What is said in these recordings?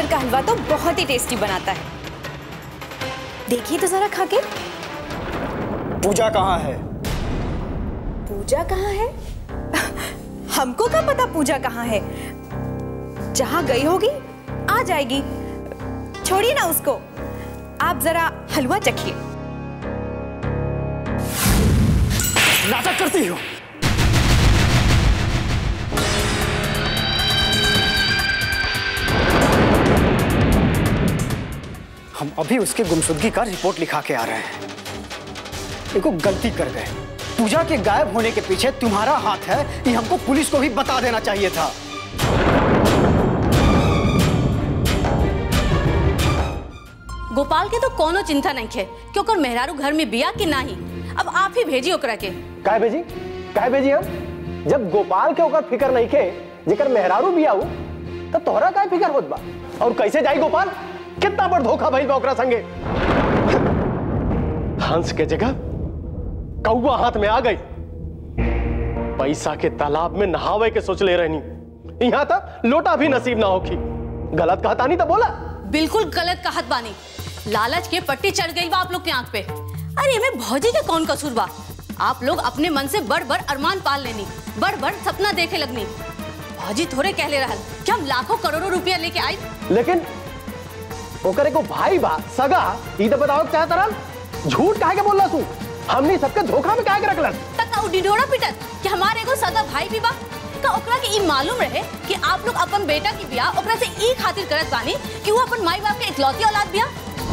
का हलवा तो बहुत ही टेस्टी बनाता है देखिए तो जरा खा के पूजा कहाँ है पूजा कहाँ है हमको क्या पता पूजा कहाँ है जहां गई होगी आ जाएगी छोड़िए ना उसको आप जरा हलवा चखिए नाटक करती हो हम अभी उसकी गुमशुदगी का रिपोर्ट लिखा के आ रहे हैं देखो गलती कर गए पूजा के गायब होने के पीछे तुम्हारा हाथ है ये हमको पुलिस को भी बता देना चाहिए था गोपाल के तो कोनो चिंता नहीं है कि ओकर मेहरारू घर में बिया कि नाही अब आप ही भेजी ओकरा के काहे भेजी काहे भेजी हम जब गोपाल के ओकर फिकर नहीं के जेकर मेहरारू भी आऊ तब तोहरा काहे फिकर होत बा और कैसे जाई गोपाल कितना बड़ धोखा भइल बा ओकरा संगे हंस के जगह कौआ हाथ में आ गई पैसा के तालाब में नहावे के सोच ले रहनी यहाँ तक लोटा भी नसीब ना होखी गलत कहता नहीं तो बोला बिल्कुल गलत कहत बानी लालच के पट्टी चढ़ गई बा आप लोग के आंख पे अरे हमें भौजी का कौन कसूर बा आप लोग अपने मन से बड़ बड़ अरमान पाल लेनी बड़ बड़ सपना देखे लगनी भौजी थोड़े कहले रहल कि हम लाखों करोड़ों रुपया लेके आई लेकिन ओकर एगो भाई बा सगा ई तो बताओ के चाहत रहल झूठ काहे के बोलला तू हमनी सबके धोखा में काहे के रखलन तक उ डिडोरा पिटत कि हमारे एगो सगा भाई भी बा का ओकरा के ई मालूम रहे कि आप लोग अपन बेटा की बियाह ओकरा से ई खातिर करत बानी कि वो अपन माई बाप के इकलौती औलाद बिया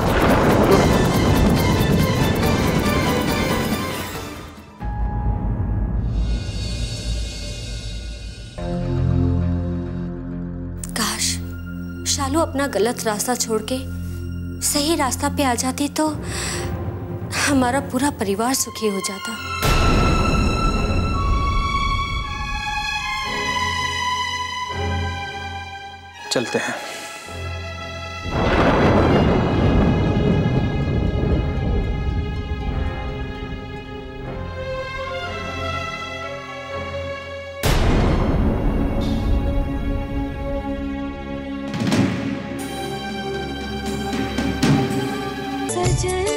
काश शालू अपना गलत रास्ता छोड़ के सही रास्ता पे आ जाती तो हमारा पूरा परिवार सुखी हो जाता चलते हैं सजन